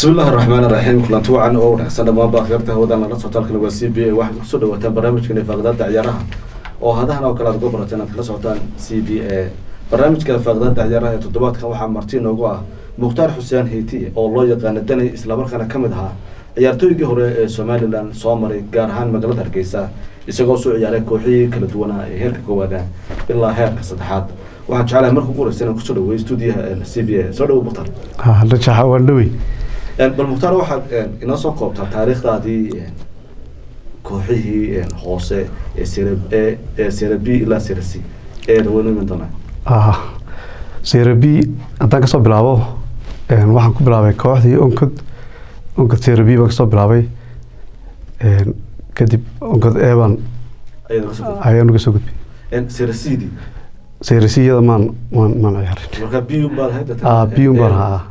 bismi illaahi raxmaan raxiim kulanti wacan oo wanaagsan dhammaanba akhyaarta hawadan nala socotaalkana waa c b a waxaad kusoo dhawaataan barnaamijkan faaqdaada ciyaaraha oo hadahan oo kale aad uga barateen aad kala socotaan c b a barnaamijka faaqdaada ciyaaraha ee toddobaadkan waxaa marti inoogu ah mukhtaar xuseen heyti oo loo yaqaana danay islamarkaana ka mid ahaa ciyaartooygii hore ee somalilan soo maray gaar ahaan magaalada hargeysa isagoo soo ciyaaray kooxihii kala duwanaa ee heerka koowaada ilaa heerka saddexaad waxaan jeclahay marka ugu horeysa inaan kusoo dhaweey stuudiyaha c b a soo dhawo mukhtaar rajaxa waan dhawey bal mukhtaar waxaad inoo soo koobtaa taariikhdaadii kooxihii hoose ee sera ee sera b ilaa sera c ee dhaweyno iman doonaa sera b haddaan kasoo bilaabo waxaan ku bilaabay kooxdii onkod onkod sera b baan kasoo bilaabay kadib onkod eban ayaan uga soo gudbay sera c d sera c iyada maan maan maan ciyaarin marka b un baad ahayd b un baan ahaa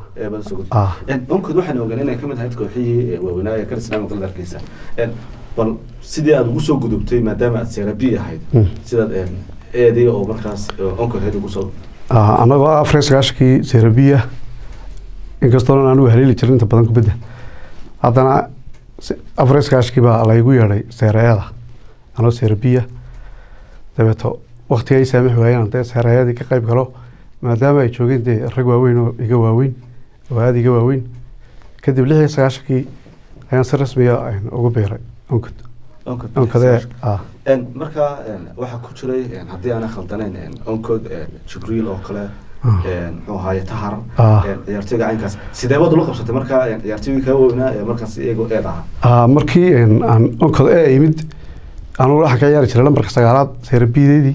onkod waxaan ogaan inay kamid ahayd kooxihii waaweynaa ee karisnaa magaalada hargeysa bal sidii aad ugu soo gudubtay maadaama aad sera b ahayd sidaad eedii oo markaas onkod ahayd ugu soo anagoo afar iyo sagaashankii sera b ah inkastoona anigu haleeli jirin inta badan kubadda haddana afar iyo sagaashankii baa laygu yeedhay seereeyada anoo sera b ah dabeeto waktiga ay saamix waayeen dee seereeyadii ka qayb galo maadaama ay joogeen dee rag waaweyn oo iga waaweyn oo aada iga waaweyn kadib lix iyo sagaashankii ayaan si rasmiya ugu biiray onkod onkode markaa waxaa ku jiray haddii aanay khaldanayn onkod jibriil oo kale muxuu ahaaye tahar ciyaartooyga caynkaas sidee baad ula qabsatay markaa ciyaartooygii kaa waaweynaa ee markaas iyagoo eed ahaa markii aan onkod ee imid anugu waxaan ka ciyaari jiray lambarka sagaalaad seerabideydii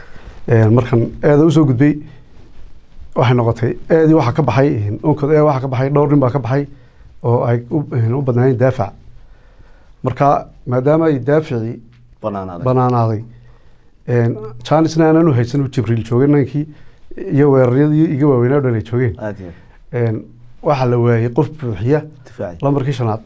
markan eeda usoo gudbay waxay noqotay eedii waxaa ka baxay onkod ee waxaa ka baxay dhowr nin baa ka baxay oo ay u badnaayeen daafac marka maadaama ay daafacii banaanaaday janisna aanan u haysan jibriil joogay nankii iyo weeraryadii iga waaweynaa o dhan ay joogeen waxaa la waayey qof buuxiya lambarkii shanaad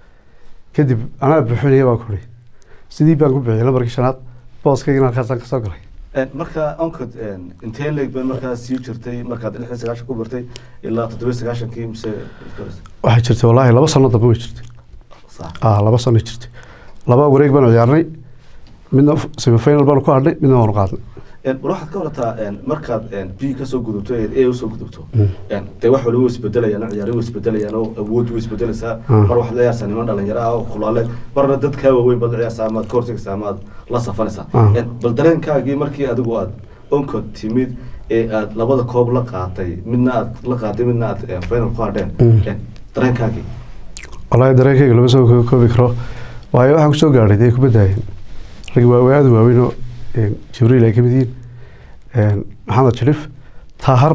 kadib anaa buuxinaya baan kuri sidii baan ku buuxiyay lambarkii shanaad booskaygana halkaasaan kasoo galay marka onkod intee leeg ba markaa sii jirtay markaad lix iyo sagaashan ku bartay ilaa toddoba iyo sagaashankii mise waxay jirtay wallaahi laba sano dambe way jirtay laba sano jirtay laba wareeg baanu ciyaarnay midna semifinal baanu ku hadhnay midna waanu qaadnay war waxaad ka warataa markaad b kasoo gudubto ee a usoo gudubto dee wax waliba way isbedelayaan ciyaari way isbedelayaan oo awood way isbedelaysaa mar waxaad la ciyaarsaa niman dhalinyaro ah oo kulaale marna dad kaa waaweyn baad la ciyaarsaa amaad ka hortagaysaa amaad la safanaysaa bal dareenkaagii markii adigu aad onkod timid ee aad labada koob la qaatay midna aad la qaatay midna aad final ku hadheen dareenkaagii wallaahi dareenkayga lama soo koobi karo waayo waxaan kusoo gaadhay dee kubaddaayeen rag waaweyn aada waaweyn oo jibriil ay ka mid yihiin maxamed sharif tahar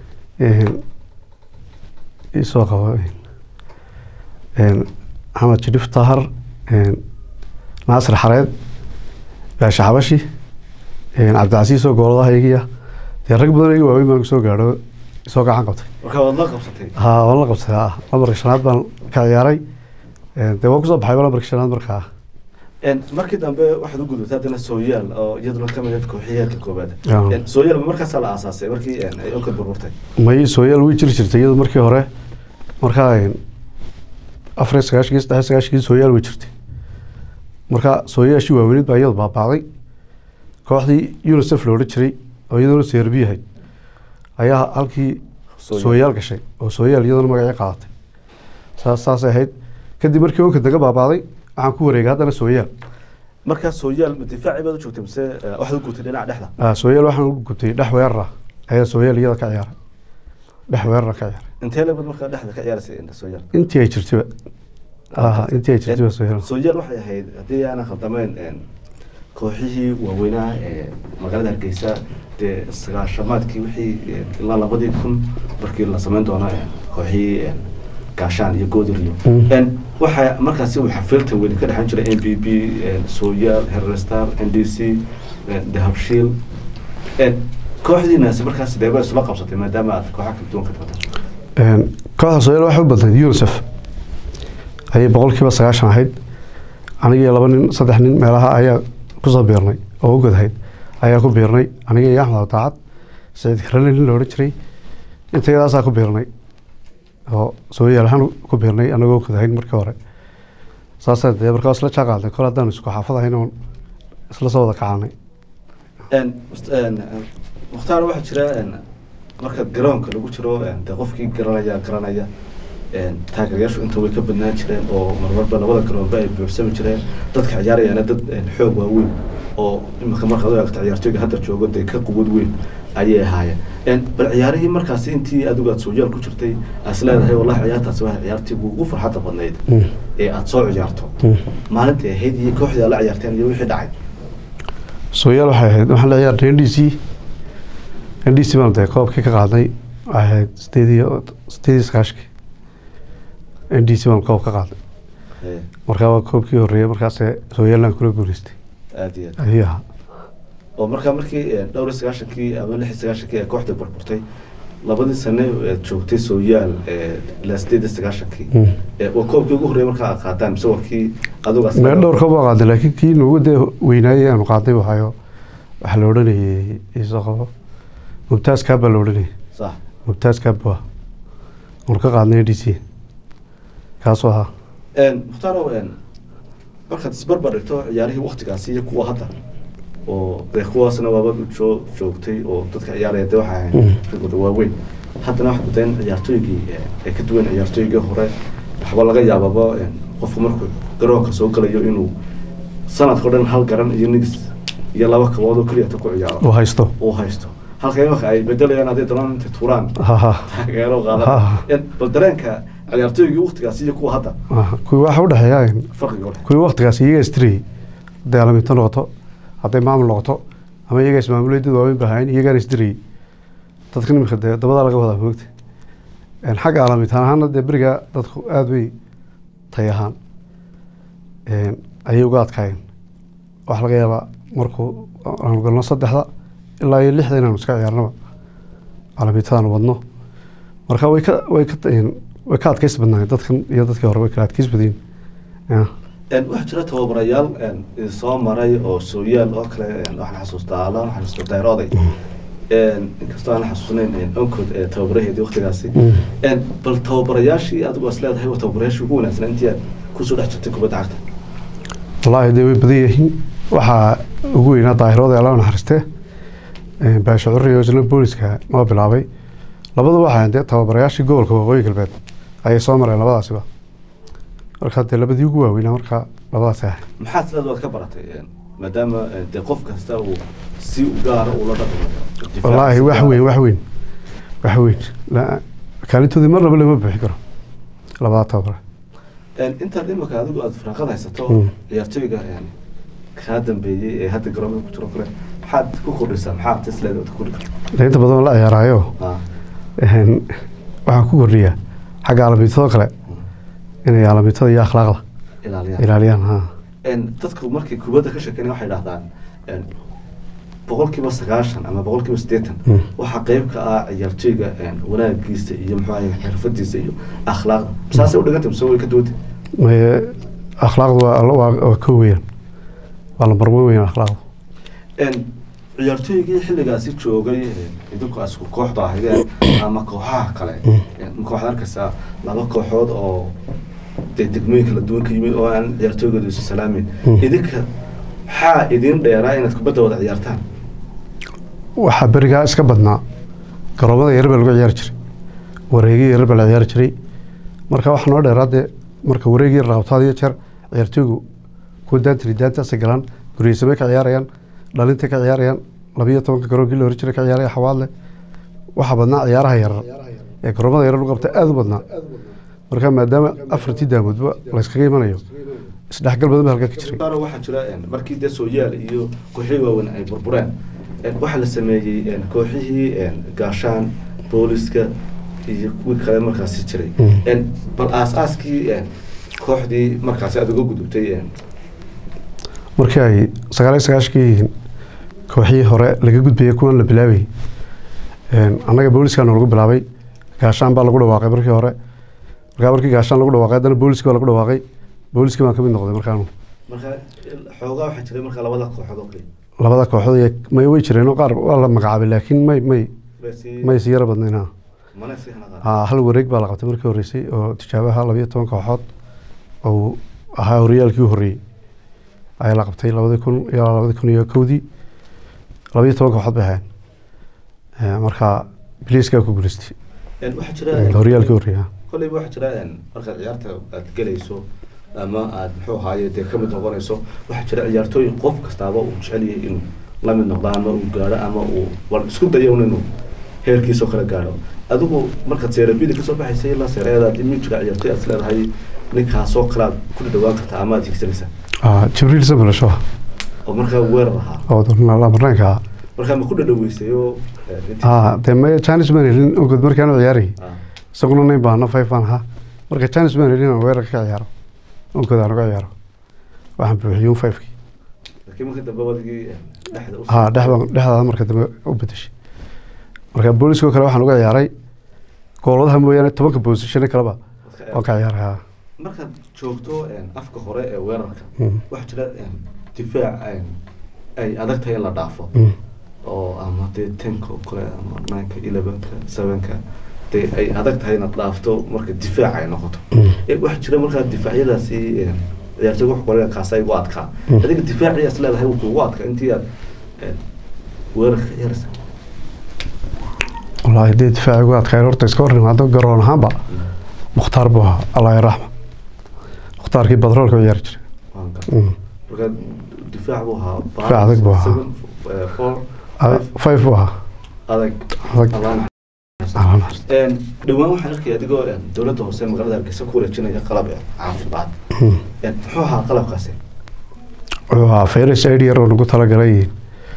isoo qabo maxamed sharif tahar naasir xareed baashe xabashi cabdicasiis oo gooladaha igiya dee rag badan iga waaweyn baan kusoo gaadho isoo gacan qabtay marka waad la qabsatay ha waan la qabtay ha lambarka shanaad baan ka ciyaaray dee waan kusoo baxay lambarka shanaad markaa markii dambe waxaad u gudubtay haddana sooyaal oo iyaduna ka mid ahayd kooxiyeelka koobaad sooyaal markaasaa la aasaasay markii ay onkad burburtay may sooyaal way jiri jirtay iyadu markii hore markaa afar iyo sagaashankii saddex iyo sagaashankii sooyaal way jirtay marka sooyaashii waaweynid baa iyadu baabaaday kooxdii unicef la odhan jiray oo iyaduna seerbi ahayd ayaa halkii sooyaal gashay oo sooyaal iyaduna magacii qaadatay saas saasay ahayd kadib markii onkad naga baabaaday waxaan ku wareegay haddana sooyaal markaa sooyaal difaaci baad u joogtay mise waxaad u gubtay dhinaca dhexda sooyaal waxaan u gubtay dhex weerara ayaa sooyaal iyada ka ciyaaray dhex weerara ka ciyaaray intee leebad markaa dhexda ka ciyaaraysay sooyaal intii ay jirtayba intii ay jirtayba sooyaal sooyaal waxay ahayd haddii aanan khaldamayn kooxihii waaweynaa ee magaalada hargeysa dee sagaashamaadkii wixii ilaa labadii kun markii la samayn doono kooxihii gaashaan iyo goodiriyo waxaa markaasi uu xafiiltan weli ka dhexan jiray n b b sooyaal herrestar n d c dahabshiil kooxdiinaasi markaas deeba isula qabsatay maadaama aad kooxa kala duwan ka timaada kooxda sooyaal waxay u badnayd unicef ayay boqolkiiba sagaashan ahayd aniga laba nin saddex nin meelaha ayaa kusoo biirnay oo u godahayd ayaa ku biirnay aniga iyo axmed abdaacad saciid karale nin la odhan jiray intayadaasaa ku biirnay oo soo yaalahaan ku biirnay anagoo kudahayn markii hore saasaa dee markaa isla jaaqaadnay kol haddaan isku xaafad ahayn oon isla soo wada kacanay Een, must- een, een, mukhtaar waxaa jira een, marka garoonka lagu jiro een, dee qofkii garanaya garanaya een, taageerayaashu inta way ka badnaan jireen oo marmarba labada garoonba ay buuxsami jireen dadka ciyaarayaana dad een, xoog waaweyn oo imika markaad u eegto ciyaartooyga hadda joogo dee ka quwad weyn ayay ahaayeen Een, bal ciyaarihii markaasi intii adigu aad sooyaal ku jirtay aas leedahay wallahi ciyaartaasi waa ciyaartii ugu farxadda badnayd Mm. ee aad soo ciyaarto Mm. maalintii ahayd iyo kooxdii aad la ciyaarteen iyo wixii dhacay sooyaal waxay ahayd waxaan la ciyaarnay n d c n d c baan dee koobkii ka qaadnay waxay ahayd sideed iyo sideed iyo sagaashkii n d c baan koob ka qaadnay Ee, markaa waa koobkii horreeyay markaasee sooyaalaan kula guuleystay aad iyo aad ayuu ahaa oo markaa markii eh, dhowr iyo sagaashankii ama lix iyo sagaashankii ee kooxda burburtay labadii sane ee joogtay sooyaal ee ilaa sideed iyo sagaashankii Mm. ee waa koobkii ugu horreeyay markaa aad qaataan mise waa kii adigu mee dhowr koob baa qaadnay laakiin kii noogu dee weynaayay aanu qaadnay waxaayo waxaa la odhanayay isoo qabo mubtaas kaab baa la odhanayay sax mubtaas kaab waa aanu ka qaadnay n d c kaasoo ahaa Een, mukhtaaro een, markaad isbarbar dhigto ciyaarihii waktigaasi iyo kuwa hadda oo dee kuwaasna waaba joo joogtay oo dadka ciyaaraya dee waxay ahayd Mm. ragooda waaweyn haddana waxaad mooddaa in ciyaartooygii eh, ay ka duwan ciyaartooygii hore waxba laga yaababa een, qofku markuu garoonka soo galayo inuu sanadka o dhan hal garan iyo nigis iyo laba kabood oo keliyata ku ciyaaro oo haysto uu haysto halka imanka ay bedelayaan hadday doonaan intay tuuraan ha ha taageero Ha. qaadan bal dareenka ciyaartooygii waktigaasi iyo kuwa hadda Aha, kuwii waxaa u dhexeeya farqiga hore kuwii waktigaas iyaga istirayay hadday alaminto noqoto hadday maamul noqoto ama iyaga ismaamulay dad waaweyn bahayn iyagaana isdirayay dadka nimika dee dabadaa laga wadaa moogta Een, xagga alamintaan ahaana dee berigaa dadku aada bay tay ahaan een, ayay uga adkaayeen waxaa laga yaabaa markuu aanu galno saddexda ilaa iyo lixda inaanu iska ciyaarnaba alamintadan wadno marka way ka way ka een, way ka adkaysi badnaayeen dadkan iyo dadkii hore way kala adkaysi badiyeen Ya. Een, waxaa jira tababarayaal een, idin soo maray oo sooyaal oo kale een, waxaan xasuustaa alla waxaan xasuustaa dayrooday Een, inkastoo aan xasuusnayn een, onkod ee tababaraheedii waktigaasi Mm. Een, bal tababarayaashii adigu as leedahay waa tababarayaashii ugu wanaagsanaa intii aad kusoo dhex jirtay kubadda cagta wallaahi dee way badan yihiin waxaa ugu weynaa daahirooda alla naxariiste Een, baasha curri oo isna booliska noo bilaabay labadu waxaa dee tababarayaashii gobolka waqooyi galbeed ayay soo mareen labadaasiba marka dee labadii ugu waaweynaa marka labadaasi ahay maxaad sidaad waad ka baratay Een, maadaama een, dee qof kasta uu si u gaara ula dhaqmo wallaahi wax weyn wax weyn wax weyn La- kaalintoodii marnaba lama buuxi karo labadaa tababare Een, intaad imika adigu aad firaaqad haysato Mm. ciyaartooyga een, kaa dambeeyey ee hadda garoonka ku jiro kale maxaad ku kordhisaa maxaad isleedahay ku kordhi kartaa dee inta badan la ciyaaraayo Ah, Een, waxaan ku kordhiyaa xagga alamitado kale inay alamitada iyo akhlaaqda ilaaliyaan ilaaliyaan ha Een, dadku markay kubadda ka sheekeynaya waxay dhahdaan een, boqolkiiba sagaashan ama boqolkiiba siddeetan Mm. waxaa qayb ka ah ciyaartooyga een, wanaagiisa iyo muxuu ahaye xirfadiisa iyo akhlaaqda saasay u dhigantay mise way ka duwantay Maye, akhlaaqdu waa waa waa ka weeyaan waa lambar weyn weyn akhlaaqdu Een, ciyaartooygii xilligaasi joogay een, idinku asku kooxda ahaydeen ama kooxaha kale een, marka waxaad arkaysaa laba kooxood oo dee degmooyin kala duwan ka yimid oo aan ciyaartooygooda isu salaamin Mm. idinka maxaa idin dheeraa inaad kubadda wada ciyaartaan waxaa berigaa iska badnaa garoomada yarar baa lagu ciyaari jiray wareegii yarar baa la ciyaari jiray marka waxaa noo dheeraa dee marka wareegii yar laabtaad iyo jeer ciyaartooygu kuwa daantiri daantaasay galaan guriyeysamay ka ciyaarayaan dhalintay ka ciyaarayaan labiyo tobanka garoonkii la hori jiray ka ciyaaraya xawaadle waxaa badnaa ciyaaraha yarar ee garoomada yarar lagu qabta aada u badnaa marka maadaama afartii daamoodba layskaga imanayo isdhexgal badan baa halkaa ka jiray Qaar waxaa jira een, markii dee sooyaal iyo kooxihii waaweyn ay burbureen een, waxaa la sameeyey een, kooxihii een, gaashaan booliska iyo kuwii kale markaasi jiray Mm. Een, bal aas-aaskii een, kooxdii markaasi aad uga gudubtay een, markii ay sagaal iyo sagaashkii kooxihii hore laga gudbayay kuwan la bilaabayay Een, annaga booliskaana lagu bilaabay gaashaan baa lagu dhawaaqay markii hore markaa markii gaashaan lagu dhawaaqay haddana booliski baa lagu dhawaaqay booliski baan ka mid noqday markaanu marka xoogaa waxaa jiray marka labada kooxood oo kale labada kooxood iyo may way jireen oo qaar waa la magacaabay laakiin may may Basi- may si yara badnayn ha mana iska hana qaad haa hal wareeg baa la qabtay markii horreysay oo tijaabaha labayo toban kooxood oo ahaa horyaalkii u horreeyey ayaa la qabtay labadi kun ilaa labadi kun iyo kowdii labayo toban kooxood bay ahayn Eh, marka biliiskaa ku guuleystay Een, waxaa jira horyaalkii horreeyay haa. kolleyba waxaa jira een, markaad ciyaarta aad gelayso ama aad muxuu ahaaye dee kamid noqonayso waxaa jira ciyaartooy qof kastaaba uu jecel yahay inuu la mid noqdo ama uu gaadho ama uu war isku dayo un inuu heerkiisoo kale gaadho adigu markaad seerabidi kasoo baxaysay ilaa seereedaad imi jira ciyaartooy aad is leedahay ninkaasoo kale aad ku dhawaan kartaa ama aad higsanaysaa Ah, jibriil samalasho oo markaa weerar ahaa oo marnaanka ahaa markaa ma ku dhadhaweysayo haa dee ma janis baan helin ogod markaan u ciyaarayay isaguna nayn baahno five baan ahaa marka janis baan helin aan weerarka ka ciyaaro ogod aan uga ciyaaro waxaan buuxiyey un fivekii laakiin markii dambe wadigii dhexda u haa dhexda dhexdaada marka dambe u bedeshay marka booliskoo kale waxaan uga ciyaaray gooladaha mooyaane tobanka boosishane kaleba waan ka ciyaaray haa markaad joogto een, afka hore ee weerarka Mm. waxaa jira een, difaac een, ay adag tahay in la dhaafo Mm. oo ama dee tenka oo kale ama nineka elevenka sevenka dee ay adag tahay inaad dhaafto marka difaac ay noqoto Mm. Eh, waxaa jira markaa difaacyadaasi een, ciyaartooy wax kale kaasa igu adkaa Mm. adiga difaaciyaas leedahay wuu kugu adkaa intii aad een, weerarka ciyaaraysa wallaahi dee difaaci ugu adkayn horta iska hor imaado garoon ahaanba mukhtaar buu ahaa allah yaraxma mukhtaarkii badroolka u ciyaari jiray Waan gartay. Mm. marka difaac buu ahaa Difaac adag buu ahaa. seven, eh, four Ah, five five buu ahaa adag adag Allaan. Allaan naxariisto. Een, dhawaan waxaan arkaya adigoo een, dowladda hoose magaalada hargeysa ku wareejinaya qalab eh, caafimaad Mm. Een, muxuu ahaa qalabkaasi wuxuu ahaa fayras aid yar oo nagu talagalay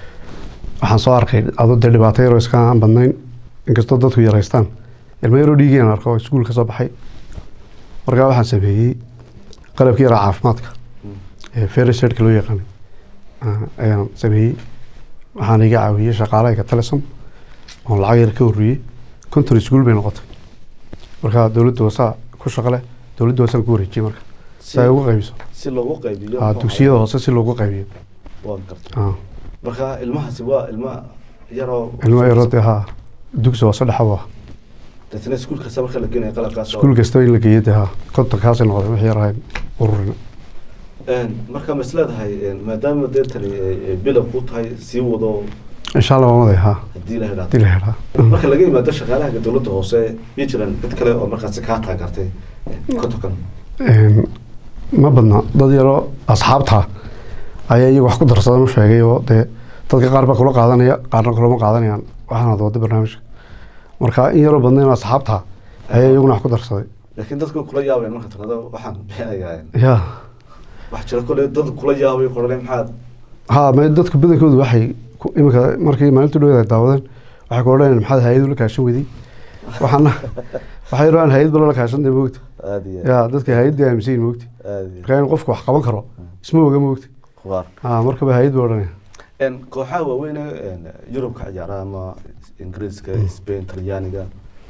waxaan soo arkay adoo dee dhibaato yaroo iska aan badnayn inkastoo dadku yaraystaan ilmo yaroo dhiigeen arko oo iskuul ka soo baxay markaa waxaan sameeyey qalabkii yaraa caafimaadka ee fayras aidka loo yaqaanay ah, ayaan sameeyey waxaan iga caawiyey shaqaalahayga telesom oon lacag yar ka horreeyey konton iskuul bay noqotay markaa dowladda hoosaa ku shaqo leh dowladda hoosaan ku wareejiyey marka si ay ugu qaybiso si loogu qaybiyo Ah, muxuu dugsiyada ahaa? hoose si loogu qaybiyo waan gartay Ah. marka ilmahaasi waa ilma yaroo ilmo yaroo dee haa dugsi hoose dhexa waa dadna iskuul kasta marka la geenaya qalabkaas oo- iskuul kasta in la geeyo dee haa kontonkaasay noqdeen wixii yar ahayn ururin Een, marka ma is leedahay een, maadaama dee tani ay- ay bilow ku tahay sii wado insha allah waa maday haa haddii la hadii idhaahdo la helaa marka laga yimaado shaqaalaha dowladda hoose ma jiraan cid kale oo markaasi kaa taageertay een, kontonkan Een, ma badna dad yaroo asxaabta ayaa iyagu wax ku darsadan u sheegay oo dee dadka qaar baa kula qaadanaya qaarna kulama qaadanayaan waxaan ad wada barnaamijka marka in yaroo badnayn asxaabta ayaa iyaguna wax ku darsaday laakiin dadku kula yaabay marka tirado waxaan bixinayaa ya wax jira kole dad kula yaabay qorale maxaad haa ma dadku badankoodu waxay ku- iminka markii maalinta dhaweed ay daawadeen waxay ku odhanayaan maxaad hay-ad ula kaashan weyday waxaana waxay yidhahdaan hay-ad bala la kaashan dee moogta aada iyo ya dadka hay-adda aaminsan yihin moogta aada iyo marka in qofku wax qaban karo isma oga moogta khudaar haa markaba hay-ad buu odhanaya een kooxaha waaweyn ee een, yurub ka ciyaara ama ingiriiska spain talyaaniga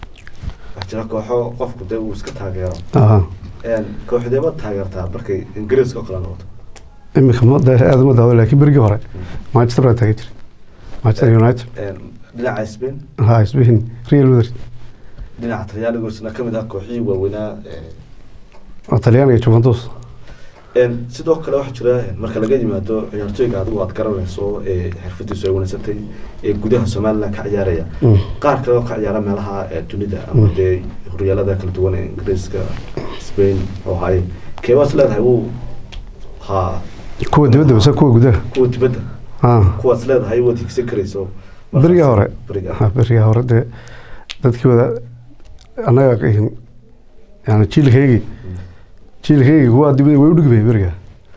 waxaa jira kooxo qofku dee uu iska taageero Aha. een kooxdee baad taageertaa markay ingiriiska oo kale noqoto iminka ma dee aad uma daawo laakiin berigii hore manchester baa taagan jiray manchester united een dhinaca spain haa isbihin real madrid dhinaca talyaaniga isna kamid ah kooxihii waaweynaa ee, oo talyaaniga juventus een sidoo kale waxaa jira een, marka laga yimaado ciyaartooyga adigu aad garanayso ee xirfadiisu ay wanagsantay ee gudaha somaliland ka ciyaaraya Mm. qaar kale oo ka ciyaara meelaha ee dunida ama Mm. dee horyaalada kala duwan ee ingiriiska spain oo ahay keebaas leedahay wuu haa kuwa dibadda base kuwa gudaha kuwa dibadda haa kuwaas leedahay waad higsan karayso beriga hore beriga haa, beriga hore dee dadkii wada annaga ihin yani jiilkaygii jiilkaygii kuwa dibadda way u dhigmay beriga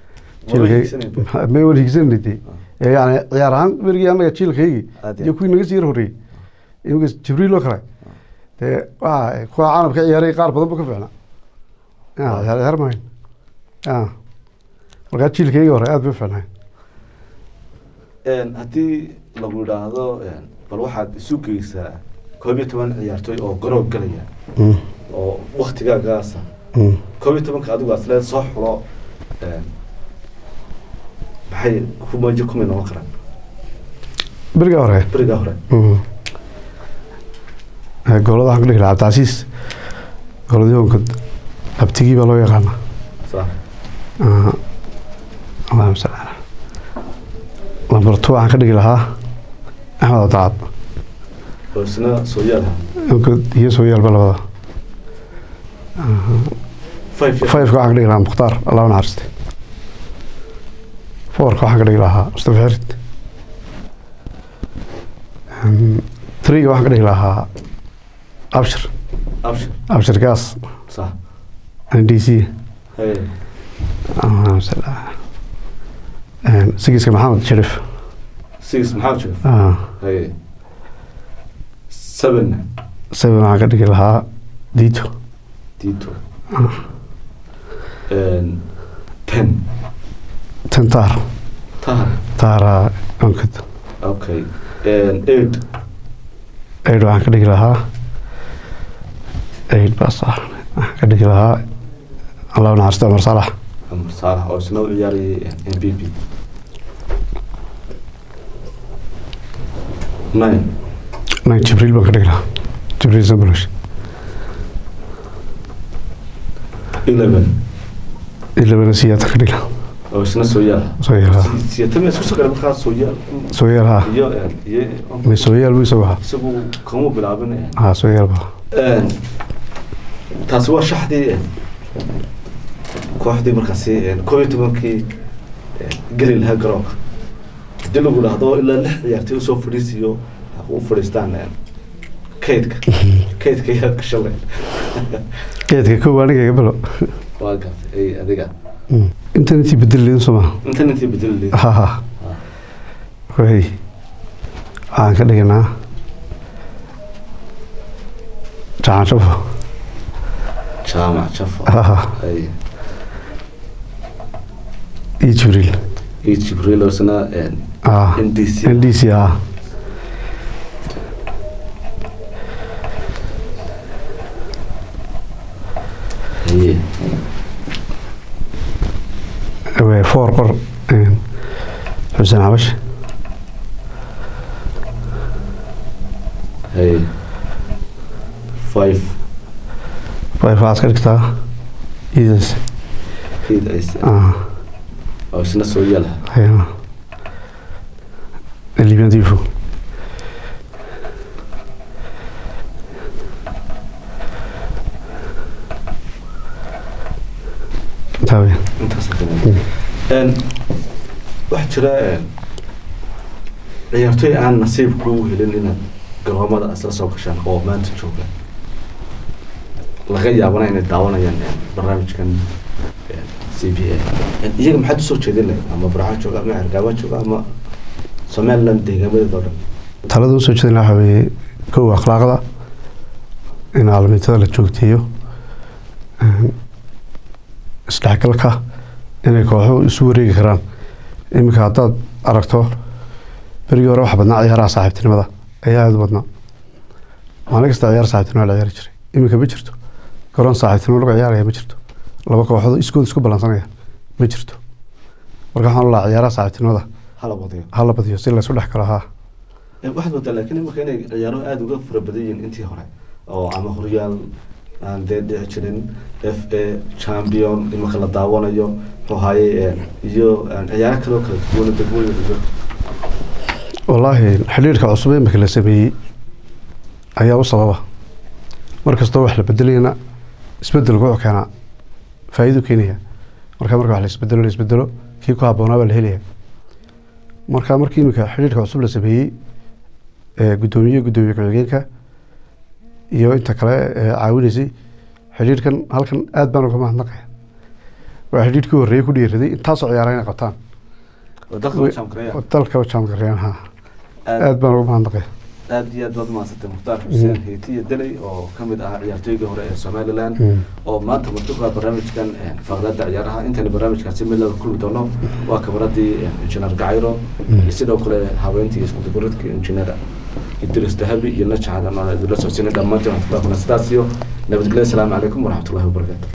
jiilkaygi may wan higsanay dee Ee, yani ciyaar ahaan berigii annaga jiilkaygii Aad iyo iyo kuwii naga sii yar horreeyey iminka jibriil oo kale dee waa kuwa caalamka ciyaaray qaar badan ba ka fiicnaa ya Waaw. ciyaar ciyaar maayo ya markaa jiilkaygii hore aad bay u fiicnaay Een, haddii lagu yidhaahdo een, bal waxaad isu geysaa koob iyo toban ciyaartooy oo garoob galaya Mm, oo waktigaagaasa mm. koob iyo tobanka adigu aad leed soo xulo een, maxay kumajo kumay noqon karaan beriga hore beriga hore Mm. Eh, goolada waxaan ka dhigi lahaa cabdicasiis gooladii onkod abtigii baa loo yaqaana sax Ah, allahuma salli calaa lambar two waxaan ka dhigi lahaa axmed abdicad oo isna sooyaal onkod iyo sooyaalba labada five years. fiveka waxaan ka dhigi lahaa mukhtaar allah u naxariiste fourka waxaan ka dhigi lahaa mustafa xirid threega waxaan ka dhigi lahaa abshir abshir abshir gaas sax n d c hay allahuma salli calaa sigiska maxamed sharif six maxaa jira ah, hay seven seven waxaan ka dhigi lahaa dito dito And ten ten taar tahar taara onkod okay And eight eid waxaan ka dhigi lahaa eid baas ah waxaan ka dhigi lahaa allah u naxariiste cumar salax Amar Salah oo isna u ciyaarayay MVP nine nine jibriil baan ka dhigi lahaa jibriil sambolosh eleven ilabana siyaata ka dhigi lahaa oo isna sooyaal sooyaal siyatame isku soo galay markaa sooyaal sooyaal ha iyo iyo may sooyaal buu isagu ahaa isagu kama bilaabin ha sooyaal ba taasi waa shaxdii kooxdii markaasi koob iyo tobankii geli lahaa garoonka hadii lagu dhahdo ilaa lix ciyaartay usoo fadhiisiyo u fadhiistaan kaydka kaydka yaad ka shalay geedka kow aniga iga bilo waa gartay ay adiga intan intii bedeli leedin soo maha intan intii bedeli leed ha ha way waxaan ka dhiginaa jacan shafo jaamac jafo ha ha ay iyo jibriil iyo jibriil oo isna ah ndc n d c ah haye way four qor een, xuseen xabash haye five way waxaad ka dhigtaa iidas fiid ay ah oo isna sooyaal ayana libian difu taawe intaas n waxaa jira ciyaartoy aan nasiib kuu helin inaad garoomada isla soo gashaan oo maanta jooga laga yaabana inay daawanayaan barnaamijkan c b a iyaga maxaad usoo jeedin lahayd ama barxa jooga ama cergaaba jooga ama somaliland deegaamadeeda oo dhan talada usoo jeedin waxaa weeye kow akhlaaqda in aalamiitada la joogteeyo een, isdhexgalka inay kooxo isu wareegi karaan iminka haddaad aragto berigii hore waxa badnaa ciyaaraha saaxiibtinimada ayaa aada u badnaa maalin kasta ciyaar saaxiibtinimo la ciyaari jiray iminka ma jirto garoon saaxiibtinimo lagu ciyaaraya ma jirto laba kooxood iskood isku ballansanaya ma jirto marka waxaan u lahaa ciyaaraha saaxiibtinimada hala wadayo hala badiyo si laysu dhex galo haa waxaad moodaa laakiin imika inay ciyaaruhu aada uga fara badan yihiin intii hore oo ama horyaal aan dee dhici jirin f a champion imika la daawanayo muxuu ahaye iyo ciyaaro kale oo kala duwan degmooyin iyo wallaahi xidhiirka cusub ee imika la sameeyey ayaa u sababa mar kastoo wax la bedelayana isbedelku wuxuu keenaa faa'iido keenaya marka marka wax la isbedelo la isbedelo kii ku habboonaa baa la helaya marka markii imika xidhiirka cusub la sameeyey ee guddoomiye guddoomiye ku-xigeenka iyo inta kale ee caawinaysay xidhiirkan halkan aad baan uga mahadnaqaya waa xidhiirkii horreeyey ku dhiiraday intaasoo ciyaara inay qabtaan oo dalka champion dalka jaamgareyan ha aad aad baan uga mahadnaqaya aad iyo aad baad umahadsantay mukhtaar xuseen heetiya deley oo kamid ahaa ciyaartooygii hore ee somaliland Mm. oo maanta martuka barnaamijkan faqradda ciyaaraha intayna barnaamijkaasi mid laga kulmi doono waa kabaradii injineer gacayro iyo sidoo kale haweentii iskudubaridka injineer idris dahabi iyo najaxadan oo idinla socodsiinay dhammaantiin waxaan ku dhaafnaa sidaas iyo nabadgelyo asalaamu calaykum waraxmatullahi wabarakaatu